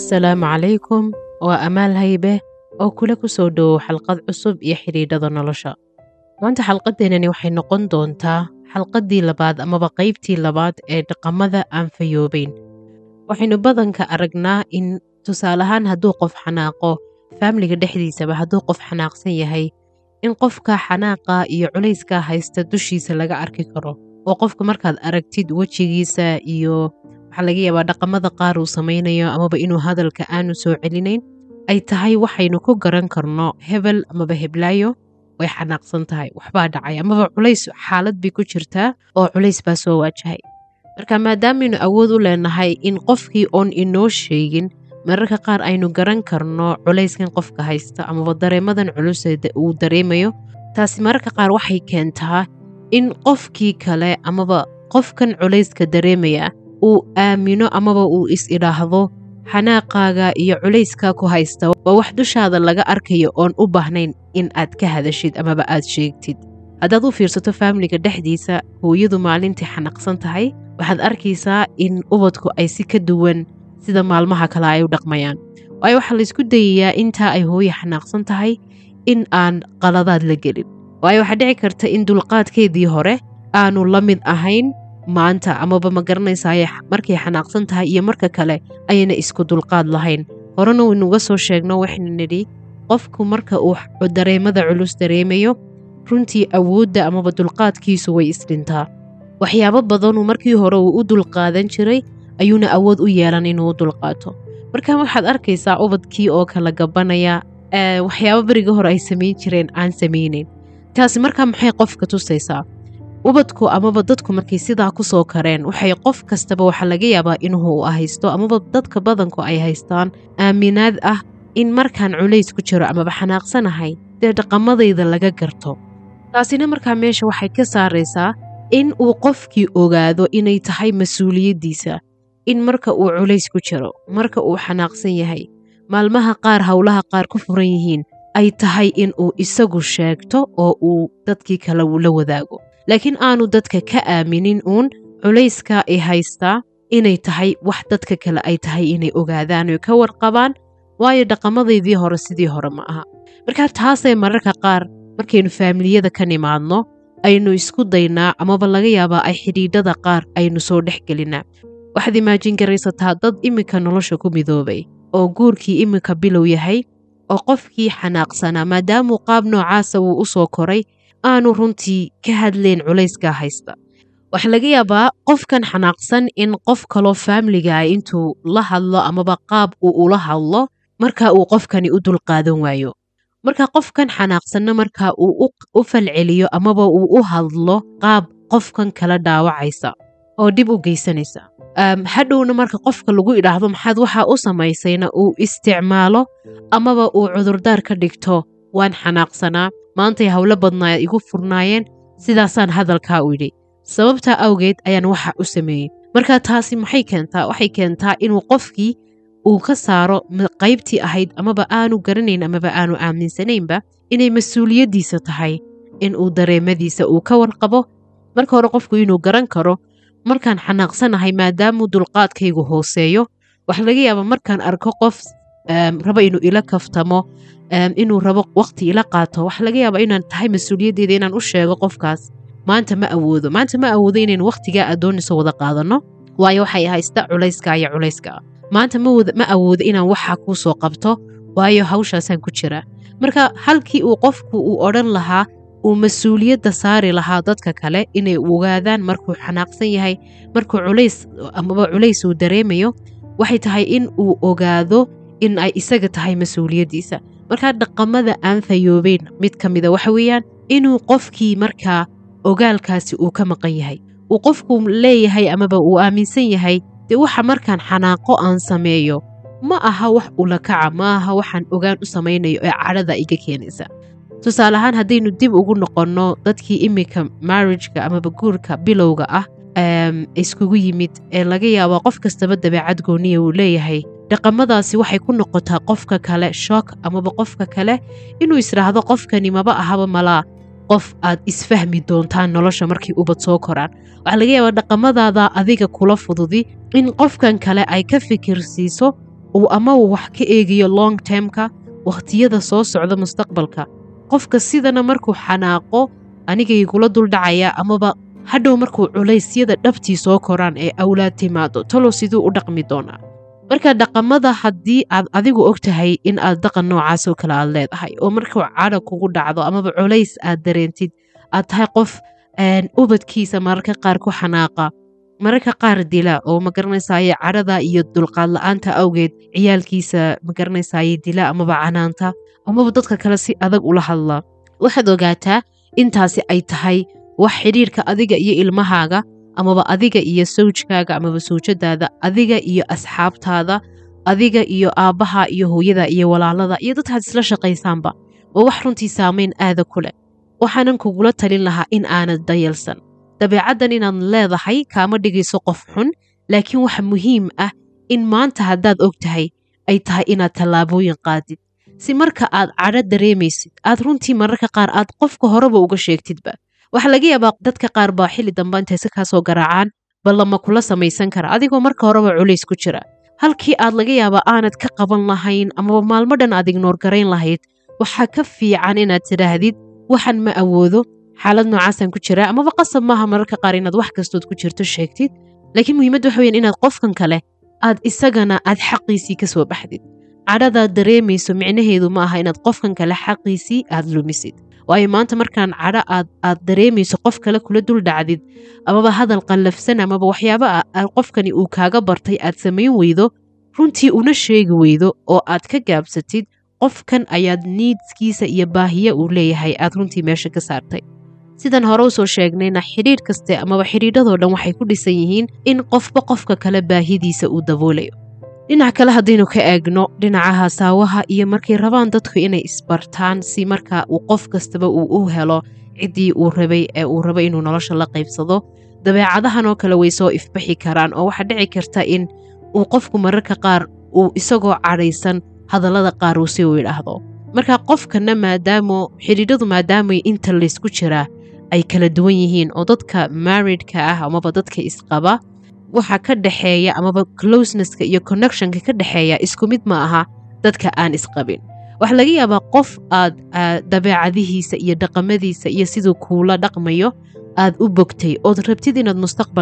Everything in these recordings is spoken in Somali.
asalaamu calaykum waa amaal haybe oo kula ku soo dhowow xalqad cusub iyo xidhiidhada nolosha maanta xalqaddeenani waxay noqon doontaa xalqaddii labaad amaba qaybtii labaad ee dhaqamada aan fayoobayn waxaynu badanka aragnaa in tusaale ahaan hadduu qof xanaaqo faamiliga dhexdiisaba hadduu qof xanaaqsan yahay in qofka xanaaqa iyo culayskaa haysta dushiisa laga arki karo oo qofka markaad aragtid wejigiisa iyo waxaa laga yaabaa dhaqamada qaar uu samaynayo amaba inuu hadalka aanu soo celinayn ay tahay waxaynu ku garan karno hebel amaba heblaayo way xanaaqsan tahay waxbaa dhacay amaba culays xaalad bay ku jirtaa oo culays baa soo waajahay marka maadaamaynu awood u leenahay in qofkii oon inoo sheegin mararka qaar aynu garan karno culayskan qofka haysta amaba dareemadan culuse uu dareemayo taasi mararka qaar waxay keentaa in qofkii kale amaba qofkan culayska dareemaya uu aamino amaba uu is idhaahdo xanaaqaaga iyo culayskaa ku haysta waa wax dushaada laga arkayo oon u baahnayn in aad ka hadashid amaba aad sheegtid haddaad u fiirsato faamiliga dhexdiisa hooyadu maalintii xanaaqsan tahay waxaad arkaysaa in ubadku ay si ka duwan sida maalmaha kale ay u dhaqmayaan waayo waxaa laysku dayayaa intaa ay hooye xanaaqsan tahay in aan qaladaad la gelin waayo waxaa dhici karta in dulqaadkeedii hore aanu la mid ahayn maanta amaba ma garanaysaay markay xanaaqsan tahay iyo marka kale ayayna isku dulqaad lahayn horena waynuga soo sheegno waxaynu nidhi qofku marka uu dareemada culus dareemayo runtii awoodda amaba dulqaadkiisu way isdhintaa waxyaabo badanuu markii hore uu u dulqaadan jiray ayuuna awood u yeelan inuu u dulqaato marka waxaad arkaysaa ubadkii oo kala gabanaya waxyaabo berigii hore ay samayn jireen aan samaynayn taasi markaa maxay qofka tusaysaa ubadku amaba dadku markay sidaa ku soo kareen waxay qof kastaba waxaa laga yaabaa inuu haysto amaba dadka badanku ay haystaan aaminaad ah in markaan culays ku jiro amaba xanaaqsanahay dee dhaqamadayda laga garto taasina markaa meesha waxay ka saaraysaa in uu qofkii ogaado inay tahay mas-uuliyaddiisa in marka uu culays ku jiro marka uu xanaaqsan yahay maalmaha qaar howlaha qaar ku furan yihiin ay tahay in uu isagu sheegto oo uu dadkii kale la wadaago laakiin aanu dadka ka aaminin uun culayska ay haystaa inay tahay wax dadka kale ay tahay inay ogaadaan oy ka warqabaan waayo dhaqamadaydii hore sidii hore ma aha markaa taasay mararka qaar markaynu faamiliyada ka nimaadno aynu isku daynaa amaba laga yaabaa ay xidhiidhada qaar aynu soo dhex gelinaa waxaad imaajin garaysataa dad iminka nolosha ku midoobay oo guurkii iminka bilow yahay oo qofkii xanaaqsanaa maadaamuu qaab noocaasa uu u soo koray aanu runtii ka hadlayn culayskaa haysta waxaa laga yaabaa qofkan xanaaqsan in qof kaloo faamiligaa intuu la hadlo amaba qaab uu ula hadlo marka uu qofkani u dulqaadan waayo marka qofkan xanaaqsanna marka uu u falceliyo amaba uu u hadlo qaab qofkan kala dhaawacaysa oo dhib u geysanaysa hadhowna marka qofka lagu idhaahdo maxaad waxaa u samaysayna uu isticmaalo amaba uu cudurdaar ka dhigto waan xanaaqsanaa maantay howlo badnaa igu furnaayeen sidaasaan hadalkaa u yidhi sababtaa awgeed ayaan waxa u sameeyey marka taasi maxay keentaa waxay keentaa inuu qofkii uu ka saaro qaybtii ahayd amaba aanu garanayn amaba aanu aaminsanaynba inay mas-uuliyaddiisa tahay in uu dareemadiisa uu ka warqabo marka hore qofku inuu garan karo markaan xanaaqsanahay maadaamuu dulqaadkaygu hooseeyo waxa laga yaabaa markaan arko qof raba inuu ila kaftamo inuu rabo waqti ila qaato waxa laga yaabaa inaan tahay mas-uuliyaddeeda inaan u sheego qofkaas maanta ma awoodo maanta ma awoodo inaynu waqtigaa adoonayso wada qaadanno waayo waxay haysta culayska iyo culayska maanta ma awoodo inaan waxaa kuu soo qabto waayo hawshaasaan ku jira marka halkii uu qofku uu odhan lahaa uu mas-uuliyadda saari lahaa dadka kale inay ogaadaan markuu xanaaqsan yahay markuu culays amaba culays uu dareemayo waxay tahay in uu ogaado in ay isaga tahay mas-uuliyaddiisa markaa dhaqamada aan fayoobeyn mid ka mida waxa weeyaan inuu qofkii markaa ogaalkaasi uu ka maqan yahay uu qofku leeyahay amaba uu aaminsan yahay dee waxa markaan xanaaqo aan sameeyo ma aha wax ula kaca ma aha waxaan ogaan u samaynayo ee cadhada iga keenaysa tusaale ahaan haddaynu dib ugu noqonno dadkii iminka marriageka amaba guurka bilowga ah iskugu yimid ee laga yaabaa qof kastaba dabeecad gooniya uu leeyahay dhaqamadaasi waxay ku noqotaa qofka kale shook amaba qofka kale inuu isdhaahdo qofkani maba ahaba malaa qof aad isfahmi doontaan nolosha markay ubad soo koraan waxaa laga yaabaa dhaqamadaada adiga kula fududi in qofkan kale ay ka fikir siiso uu ama uu wax ka eegayo long termka wakhtiyada soo socda mustaqbalka qofka sidana markuu xanaaqo anigaygula duldhacaya amaba hadhow markuu culaysyada dhabtii soo koraan ee awlaad timaado talow siduu u dhaqmi doonaa marka dhaqamada haddii aad adigu og tahay in aad dhaqan noocaasoo kale aad leedahay oo markuu cadha kugu dhacdo amaba culays aad dareentid aad tahay qof ubadkiisa mararka qaar ku xanaaqa mararka qaar dila oo magaranaysaye cadhada iyo dulqaad la-aanta awgeed ciyaalkiisa magaranaysaye dila amaba canaanta amaba dadka kale si adag ula hadla waxaad ogaataa intaasi ay tahay wax xidhiirka adiga iyo ilmahaaga amaba adiga iyo sawjkaaga amaba sawjadaada adiga iyo asxaabtaada adiga iyo aabbaha iyo hooyada iyo walaalada iyo dadkaad isla shaqaysaanba waa wax runtii saamayn aada ku leh waxaanan kugula talin lahaa in aanad dayalsan dabeecaddan inaad leedahay kaama dhigayso qof xun laakiin waxa muhiim ah in maanta haddaad og tahay ay tahay inaad tallaabooyin qaadid si marka aad cadho dareemaysid aad runtii mararka qaar aad qofka horeba uga sheegtidba waxaa laga yaabaa dadka qaar baa xilli damba intay si kaasoo garaacaan ballama kula samaysan kara adigoo marka horeba culays ku jira halkii aad laga yaabaa aanad ka qaban lahayn amaba maalmo dhan aad ignoor garayn lahayd waxaa ka fiican inaad tidhaahdid waxan ma awoodo xaalad noocaasaan ku jira amaba qasab maaha mararka qaar inaad wax kastood ku jirto sheegtid laakiin muhiimadda waxa weyaan inaad qofkan kale aad isagana aad xaqiisii ka soo baxdid cadhadaad dareemayso micnaheedu ma aha inaad qofkan kale xaqiisii aad lumisid waayo maanta markaan cadho aad aad dareemayso qof kale kula dul dhacdid amaba hadal qallafsan amaba waxyaaba qofkani uu kaaga bartay aad samayn weydo runtii una sheegi weydo oo aad ka gaabsatid qofkan ayaad niidskiisa iyo baahiye uu leeyahay aad runtii meesha ka saartay sidan hore usoo sheegnayna xidhiidh kaste amaba xidhiidhadoo dhan waxay ku dhisan yihiin in qofba qofka kale baahidiisa uu daboolayo dhinac kale haddaynu ka eegno dhinaca hasaawaha iyo markay rabaan dadku inay isbartaan si marka uu qof kastaba uu u helo ciddii uu rabay ee uu rabo inuu nolosha la qaybsado dabeecadahanoo kale way soo ifbaxi karaan oo waxaa dhici karta in uu qofku mararka qaar uu isagoo cadhaysan hadallada qaar uu si uu idhaahdo marka qofkana maadaamo xidhiidhadu maadaamay inta laysku jiraa ay kala duwan yihiin oo dadka maridka ah amaba dadka isqaba waxa ka dhexeeya amaba closenesska iyo connectionka ka dhexeeya isku mid ma aha dadka aan isqabin waxaa laga yaabaa qof aad dabeecadihiisa iyo dhaqamadiisa iyo siduu kuula dhaqmayo aad u bogtay ood rabtid inaad mustaqbal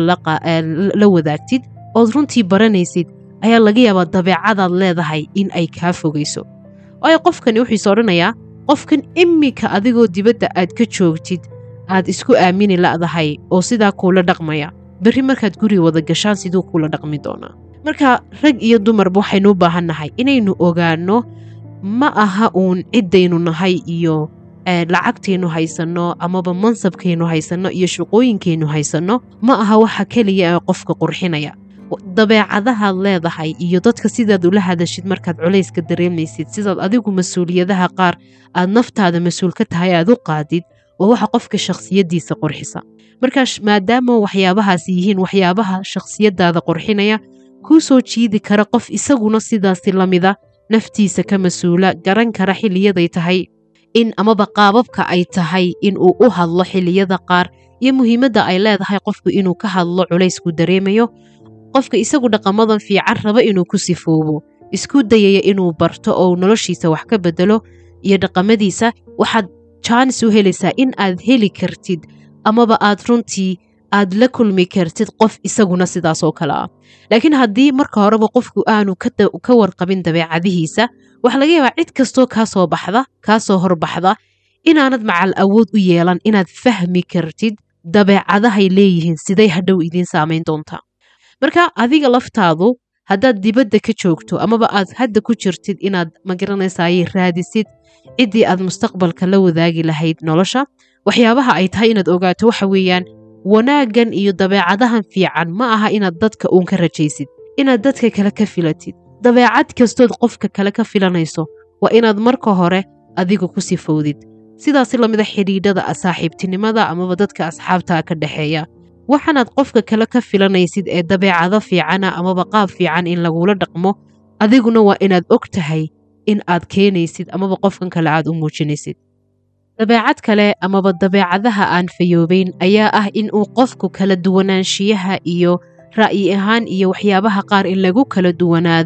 la wadaagtid ood runtii baranaysid ayaa laga yaabaa dabeecadaad leedahay in ay kaa fogayso waayo qofkani wuxuuse odhanayaa qofkan iminka adigoo dibadda aad ka joogtid aad isku aamini la'dahay oo sidaa kuula dhaqmaya berri markaad guri wada gashaan siduu kuula dhaqmi doonaa marka rag iyo dumarba waxaynu u baahan nahay inaynu ogaanno ma aha uun ciddaynu nahay iyo lacagtaynu haysanno amaba mansabkaynu haysanno iyo shaqooyinkaynu haysanno ma aha waxa keliya ee qofka qurxinaya dabeecadahaad leedahay iyo dadka sidaad ula hadashid markaad culayska dareemaysid sidaad adigu mas-uuliyadaha qaar aad naftaada mas-uul ka tahay aad u qaadid waa waxa qofka shakhsiyaddiisa qurxisa markaa maadaama waxyaabahaasi yihiin waxyaabaha shakhsiyadaada qurxinaya kuu soo jiidi kara qof isaguna sidaasi lamida naftiisa ka mas-uula garan kara xiliyaday tahay in amaba qaababka ay tahay in uu u hadlo xiliyada qaar iyo muhiimadda ay leedahay qofku inuu ka hadlo culaysku dareemayo qofka isagu dhaqamadan fiican raba inuu ku sifoobo isku dayaya inuu barto oo noloshiisa wax ka bedelo iyo dhaqamadiisa waxaad jaanis u helaysaa in aad heli kartid amaba aad runtii aad la kulmi kartid qof isaguna sidaas oo kale ah laakiin haddii marka horeba qofku aanu ka warqabin dabeecadihiisa waxaa laga yaabaa cid kastoo kaa soo baxda kaa soo horbaxda inaanad macal awood u yeelan inaad fahmi kartid dabeecadahay leeyihiin siday hadhow idiin saamayn doontaa marka adiga laftaadu haddaad dibadda ka joogto amaba aad hadda ku jirtid inaad magaranaysaay raadisid ciddii aad mustaqbalka la wadaagi lahayd nolosha waxyaabaha ay tahay inaad ogaato waxa weeyaan wanaaggan iyo dabeecadahan fiican ma aha inaad dadka uun ka rajaysid inaad dadka kale ka filatid dabeecad kastood qofka kale ka filanayso waa inaad marka hore adiga ku sifowdid sidaasi lamida xidhiidhada saaxiibtinimada amaba dadka asxaabtaa ka dhexeeya waxaanaad qofka kale ka filanaysid ee dabeecado fiicana amaba qaab fiican in lagula dhaqmo adiguna waa inaad og tahay in aad keenaysid amaba qofkan kale aad u muujinaysid dabeecad kale amaba dabeecadaha aan fayoobayn ayaa ah in uu qofku kala duwanaanshiyaha iyo ra'yi ahaan iyo waxyaabaha qaar in lagu kala duwanaado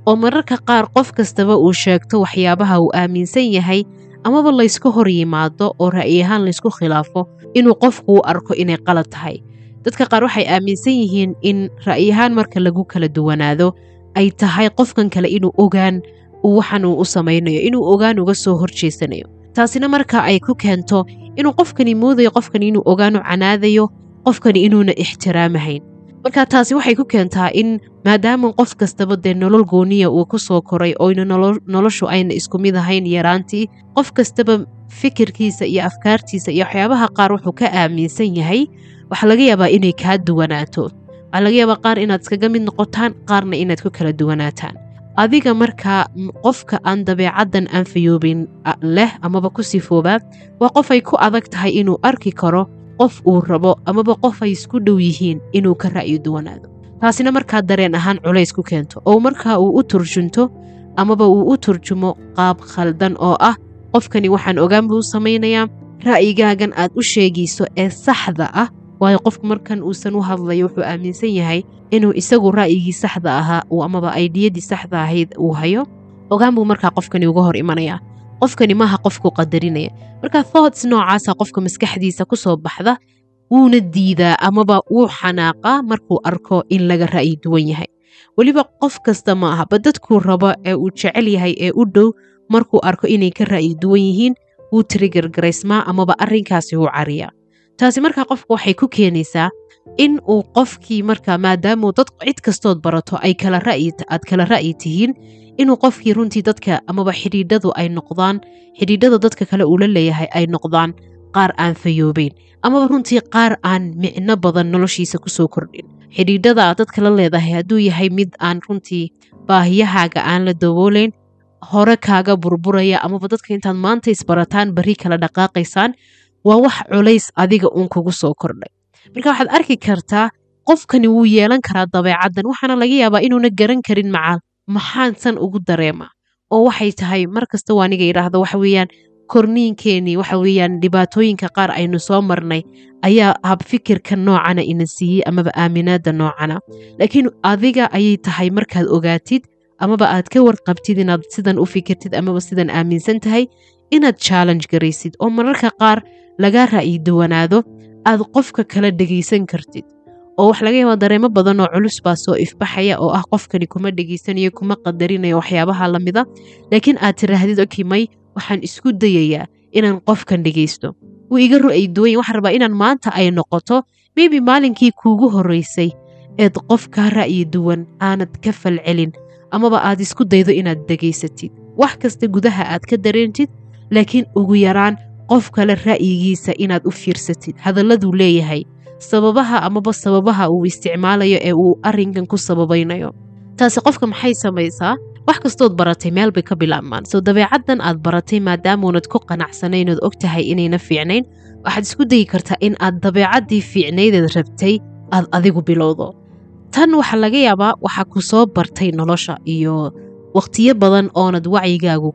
oo mararka qaar qof kastaba uu sheegto waxyaabaha uu aaminsan yahay amaba laysku hor yimaado oo ra'yi ahaan laysku khilaafo inuu qofku u arko inay qalad tahay dadka qaar waxay aaminsan yihiin in ra'yi ahaan marka lagu kala duwanaado ay tahay qofkan kale inuu ogaan waxan uu u samaynayo inuu ogaan uga soo horjeesanayo taasina marka ay ku keento inuu qofkani moodayo qofkani inuu ogaanu canaadayo qofkani inuuna ixtiraamahayn marka taasi waxay ku keentaa in maadaama qof kastaba dee nolol gooniya uu ku soo koray oyna noloshu ayna isku mid ahayn yaraantii qof kastaba fikirkiisa iyo afkaartiisa iyo waxyaabaha qaar wuxuu ka aaminsan yahay waxaa laga yaabaa inay kaa duwanaato waxaa laga yaabaa qaar inaad iskaga mid noqotaan qaarna inaad ku kala duwanaataan adiga markaa qofka aan dabeecaddan anfayoobin leh amaba ku sifoobaa waa qof ay ku adag tahay inuu arki karo qof uu rabo amaba qof ay isku dhow yihiin inuu ka ra'yi duwanaado taasina markaa dareen ahaan culays ku keento oo markaa uu u turjunto amaba uu u turjumo qaab khaldan oo ah qofkani waxaan ogaan buu samaynayaa ra'yigaagan aad u sheegayso ee saxda ah waayo qofku markan uusan u hadlayo wuxuu aaminsan yahay inuu isagu ra'yigii saxda ahaa amaba aydiyadii saxda ahayd uu hayo ogaan buu markaa qofkani uga hor imanayaa qofkani maaha qofku qadarinaya marka thoughts noocaasa qofka maskaxdiisa ku soo baxda wuuna diidaa amaba wuu xanaaqaa markuu arko in laga ra'yi duwan yahay weliba qof kasta ma aha ba dadkuu rabo ee uu jecel yahay ee u dhow markuu arko inay ka ra'yi duwan yihiin wuu tirigargaraysmaa amaba arrinkaasi wuu cariyaa taasi markaa qofka waxay ku keenaysaa in uu qofkii markaa maadaamuu dad cid kastood barato ay kala ra'yi aad kala ra'yi tihiin inuu qofkii runtii dadka amaba xidhiidhadu ay noqdaan xidhiidhada dadka kale uu la leeyahay ay noqdaan qaar aan fayoobeyn amaba runtii qaar aan micno badan noloshiisa kusoo kordhin xidhiidhada aad dadka la leedahay hadduu yahay mid aan runtii baahiyahaaga aan la daboolayn hore kaaga burburaya amaba dadka intaad maanta isbarataan bari kala dhaqaaqaysaan waa wax culays adiga uun kugu soo kordhay marka waxaad arki kartaa qofkani wuu yeelan karaa dabeecaddan waxaana laga yaabaa inuuna garan karin macaal maxaan san ugu dareema oo waxay tahay mar kasta waa aniga idhaahdo waxa weeyaan korniinkeenii waxa weeyaan dhibaatooyinka qaar aynu soo marnay ayaa habfikirka noocana ina siiyey amaba aaminaadda noocana laakiin adiga ayay tahay markaad ogaatid amaba aad ka warqabtid inaad sidan u fikirtid amaba sidan aaminsan tahay inaad challenge garaysid oo mararka qaar laga ra'yi duwanaado aad qofka kala dhegaysan kartid oo wax laga yaaba dareemo badan oo culus baa soo ifbaxaya oo ah qofkani kuma dhegaysanayo kuma qadarinayo waxyaabaha lamida laakiin aad tiraahdid okay may waxaan isku dayayaa inaan qofkan dhegaysto wuu iga ru'ay duwan waxaan rabaa inaan maanta ay noqoto maybe maalinkii kuugu horreysay eed qof kaa ra'yi duwan aanad ka falcelin amaba aad isku daydo inaad dhegaysatid wax kasta gudaha aad ka dareentid laakiin ugu yaraan qof kale ra'yigiisa inaad u fiirsatid hadalladuu leeyahay sababaha amaba sababaha uu isticmaalayo ee uu arrinkan ku sababaynayo taasi qofka maxay samaysaa wax kastood baratay meel bay ka bilaabmaan soo dabeecaddan aad baratay maadaamuunad ku qanacsanayn ood og tahay inayna fiicnayn waxaad isku dayi kartaa in aad dabeecaddii fiicnaydeed rabtay aad adigu bilowdo tan waxaa laga yaabaa waxaa ku soo bartay nolosha iyo wakhtiyo badan oonad wacyigaagu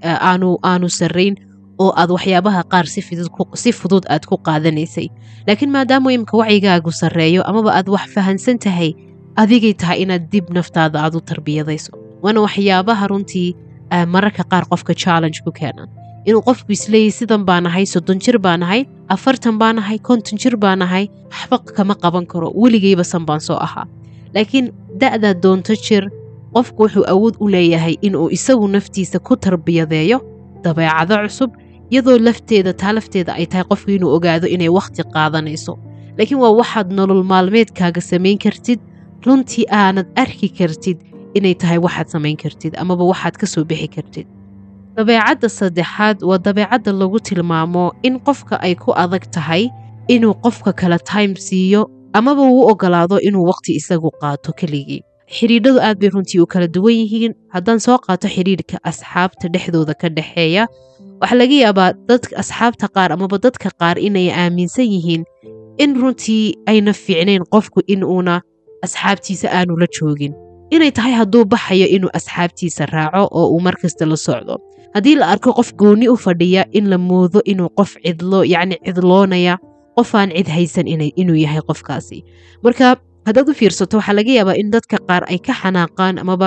aanu sarrayn oo aad waxyaabaha qaar si fudud aad ku qaadanaysay laakiin maadaama imika wacyigaagu sarreeyo amaba aad wax fahansan tahay adigay tahay inaad dib naftaada aad u tarbiyadayso waana waxyaabaha runtii mararka qaar qofka challenge ku keenaan inuu qofku isleeyahy sidan baa nahay soddon jir baa nahay afartan baa nahay konton jir baa nahay waxba kama qaban karo weligayba san baan soo ahaa laakiin da'daa doonto jir qofku wuxuu awood u leeyahay inuu isagu naftiisa ku tarbiyadeeyo dabeecado cusub iyadoo lafteeda taa lafteeda ay tahay qofku inuu ogaado inay wakhti qaadanayso laakiin waa waxaad nolol maalmeedkaaga samayn kartid runtii aanad arki kartid inay tahay waxaad samayn kartid amaba waxaad ka soo bixi kartid dabeecadda saddexaad waa dabeecadda lagu tilmaamo in qofka ay ku adag tahay inuu qofka kale time siiyo amaba uu ogolaado inuu wakhti isagu qaato keligii xidhiidhadu aad bay runtii u kala duwan yihiin haddaan soo qaato xidhiidhka asxaabta dhexdooda ka dhexeeya waxaa laga yaabaa dadka asxaabta qaar amaba dadka qaar inay aaminsan yihiin in runtii ayna fiicnayn qofku in uuna asxaabtiisa aanu la joogin inay tahay hadduu baxayo inuu asxaabtiisa raaco oo uu mar kasta la socdo haddii la arko qof goonni u fadhiya in la moodo inuu qof cidlo yacni cidloonaya qof aan cid haysan inuu yahay qofkaasi marka haddaad u fiirsato waxaa laga yaabaa in dadka qaar ay ka xanaaqaan amaba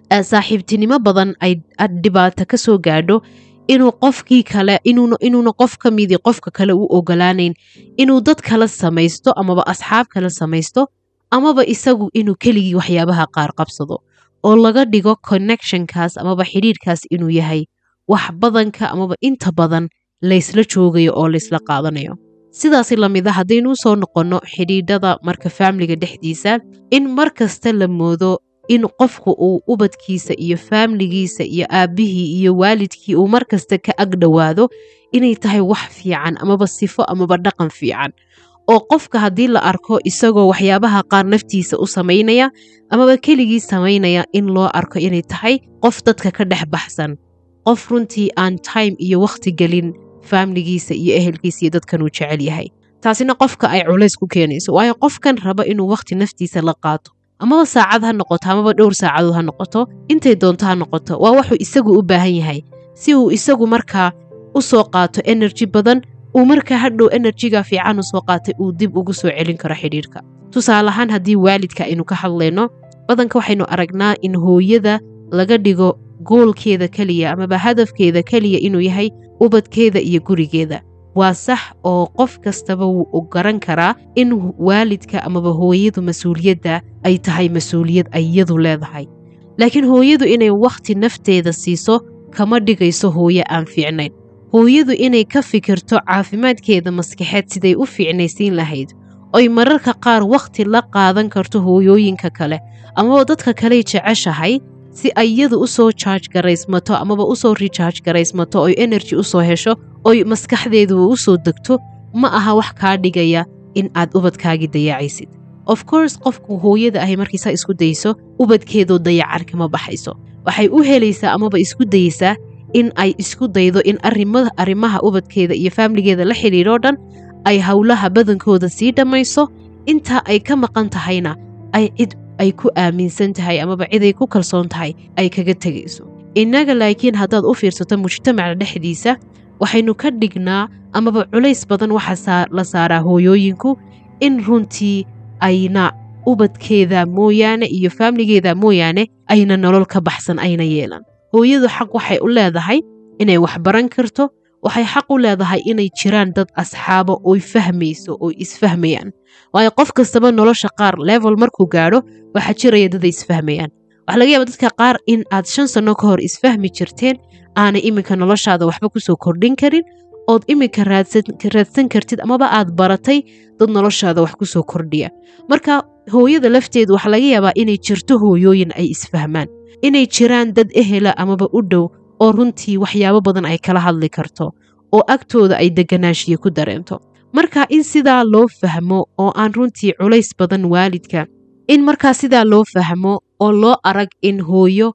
saaxiibtinimo badan ay dhibaato ka soo gaadho inuu qofkii kale inuuna qof ka midii qofka kale u ogolaanayn inuu dad kala samaysto amaba asxaab kala samaysto amaba isagu inuu keligii waxyaabaha qaar qabsado oo laga dhigo connectionkaas amaba xidhiirkaas inuu yahay wax badanka amaba inta badan laysla joogayo oo laysla qaadanayo sidaasi lamida haddaynu usoo noqonno xidhiidhada marka faamiliga dhexdiisa in mar kasta la moodo in qofku uu ubadkiisa iyo faamiligiisa iyo aabbihii iyo waalidkii uu mar kasta ka ag dhowaado inay tahay wax fiican amaba sifo amaba dhaqan fiican oo qofka haddii la arko isagoo waxyaabaha qaar naftiisa u samaynaya amaba keligii samaynaya in loo arko inay tahay qof dadka ka dhex baxsan qof runtii aan time iyo wakhti gelin faamiligiisa iyo ehelkiisa iyo dadkan uu jecel yahay taasina qofka ay culays ku keenayso waayo qofkan raba inuu wakhti naftiisa la qaato amaba saacad ha noqoto amaba dhowr saacadood ha noqoto intay doonto ha noqoto waa wuxuu isagu u baahan yahay si uu isagu markaa u soo qaato enerji badan uu markaa hadhow enerjiga fiican u soo qaatay uu dib ugu soo celin karo xidhiirka tusaale ahaan haddii waalidka aynu ka hadlayno badanka waxaynu aragnaa in hooyada laga dhigo goolkeeda keliya amaba hadafkeeda keliya inuu yahay ubadkeeda iyo gurigeeda waa sax oo qof kastaba wuu garan karaa in waalidka amaba hooyadu mas-uuliyadda ay tahay mas-uuliyad ay iyadu leedahay laakiin hooyadu inay wakhti nafteeda siiso kama dhigayso hooye aan fiicnayn hooyadu inay ka fikirto caafimaadkeeda maskaxeed siday u fiicnaysiin lahayd oy mararka qaar wakhti la qaadan karto hooyooyinka kale amaba dadka kaley jeceshahay si ay iyadu u soo jaaj garaysmato amaba u soo rijaaj garaysmato oy enerji u soo hesho oy maskaxdeedu u soo degto ma aha wax kaa dhigaya in aad ubadkaagii dayacaysid of course qofku hooyada ahay markiisaa isku dayso ubadkeedoo dayacar kama baxayso waxay u helaysaa amaba isku dayeysaa in ay isku daydo in arrimaha ubadkeeda iyo faamiligeeda la xidhiidhoo dhan ay howlaha badankooda sii dhammayso intaa ay ka maqan tahayna ay cid ay ku aaminsan tahay amaba ciday ku kalsoon tahay ay kaga tegayso innaga laakiin haddaad u fiirsato mujtamaca dhexdiisa waxaynu ka dhignaa amaba culays badan waxaa la saaraa hooyooyinku in runtii ayna ubadkeeda mooyaane iyo faamiligeeda mooyaane ayna nolol ka baxsan ayna yeelan hooyadu xaq waxay u leedahay inay wax baran karto waxay xaq u leedahay inay jiraan dad asxaabo oy fahmayso oy isfahmayaan waayo qof kastaba nolosha qaar level markuu gaadho waxaa jiraya dad ay isfahmayaan waxaa laga yaaba dadka qaar in aad shan sanno ka hor isfahmi jirteen aanay iminka noloshaada waxba kusoo kordhin karin ood iminka raadsan kartid amaba aad baratay dad noloshaada wax kusoo kordhiya marka hooyada lafteedu waxaa laga yaabaa inay jirto hooyooyin ay isfahmaan inay jiraan dad ehela amaba u dhow oo runtii waxyaabo badan ay kala hadli karto oo agtooda ay deganaanshiya ku dareento marka in sidaa loo fahmo oo aan runtii culays badan waalidka in markaa sidaa loo fahmo oo loo arag in hooyo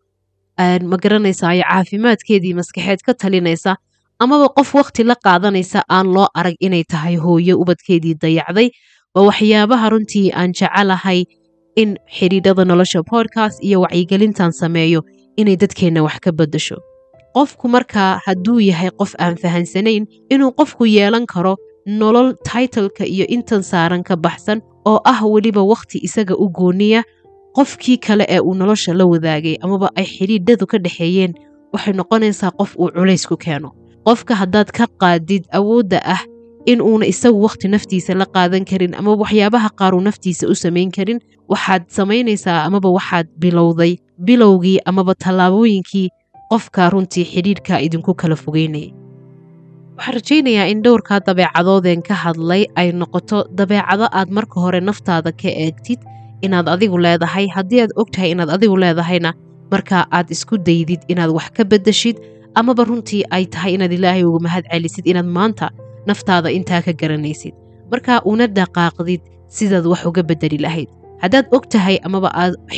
ma garanaysa ay caafimaadkeedii maskaxeed ka talinaysa amaba qof wakhti la qaadanaysa aan loo arag inay tahay hooyo ubadkeedii dayacday waa waxyaabaha runtii aan jecelahay in xidhiidhada nolosha podcast iyo wacyigelintan sameeyo inay dadkeenna wax ka beddasho qofku markaa hadduu yahay qof aan fahansanayn inuu qofku yeelan karo nolol taitleka iyo intan saaran ka baxsan oo ah weliba wakhti isaga u gooniya qofkii kale ee uu nolosha la wadaagay amaba ay xidhiidhadu ka dhexeeyeen waxay noqonaysaa qof uu culays ku keeno qofka haddaad ka qaadid awoodda ah in uuna isagu wakhti naftiisa la qaadan karin amaba waxyaabaha qaar uu naftiisa u samayn karin waxaad samaynaysaa amaba waxaad bilowday bilowgii amaba tallaabooyinkii qofka runtii xidhiidhka idinku kala fogeynayay waxaan rajaynayaa in dhowrkaa dabeecadoodeen ka hadlay ay noqoto dabeecado aad marka hore naftaada ka eegtid inaad adigu leedahay haddii aad og tahay inaad adigu leedahayna markaa aad isku daydid inaad wax ka beddeshid amaba runtii ay tahay inaad ilaahay uga mahad celisid inaad maanta naftaada intaa ka garanaysid markaa una dhaqaaqdid sidaad wax uga beddeli lahayd haddaad og tahay amaba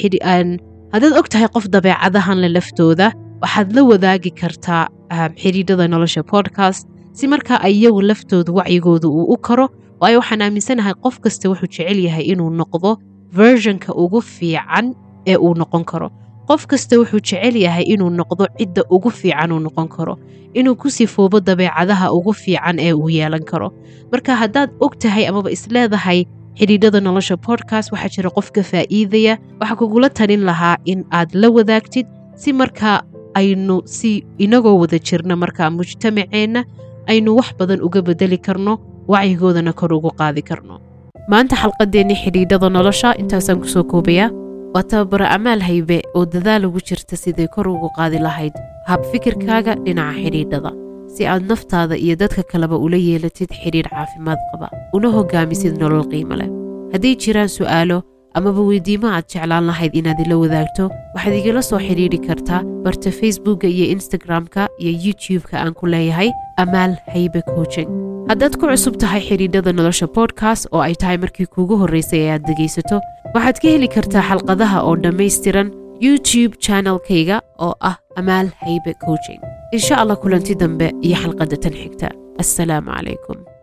haddaad og tahay qof dabeecadahan le laftooda waxaad la wadaagi kartaa xidhiidhada nolosha podcast si markaa ay iyagu laftooda wacyigooda uu u karo waayo waxaan aaminsanahay qof kasta wuxuu jecel yahay inuu noqdo versionka ugu fiican ee uu noqon karo qof kasta wuxuu jecel yahay inuu noqdo cidda ugu fiican uu noqon karo inuu ku sifoobo dabeecadaha ugu fiican ee uu yeelan karo marka haddaad og tahay amaba isleedahay xidhiidhada nolosha podcast waxaa jira qof ka faa'iidaya waxaa kugula talin lahaa in aad la wadaagtid si markaa aynu si inagoo wada jirna markaa mujtamaceenna aynu wax badan uga bedeli karno wacyigoodana kor ugu qaadi karno maanta xalqadeennii xidhiidhada nolosha intaasaan kusoo koobayaa waa tababaro amaal haybe oo dadaal ugu jirta siday kor ugu qaadi lahayd habfikirkaaga dhinaca xidhiidhada si aad naftaada iyo dadka kaleba ula yeelatid xidhiidh caafimaad qaba una hogaamisid nolol qiimo leh hadday jiraan su'aalo amaba weydiimo aad jeclaan lahayd inaad ila wadaagto waxaad igala soo xidhiidhi kartaa barta facebookka iyo instagram-ka iyo youtube-ka aan ku leeyahay amaal haybe coaching haddaad ku cusub tahay xidhiidhada nolosha bodkast oo ay tahay markii kuugu horraysay ee aad dhegaysato waxaad ka heli kartaa xalqadaha oo dhammaystiran youtube channelkayga oo ah amaal haybe coaching insha allah kulanti dambe iyo xalqadda tan xigta assalaamu calaykum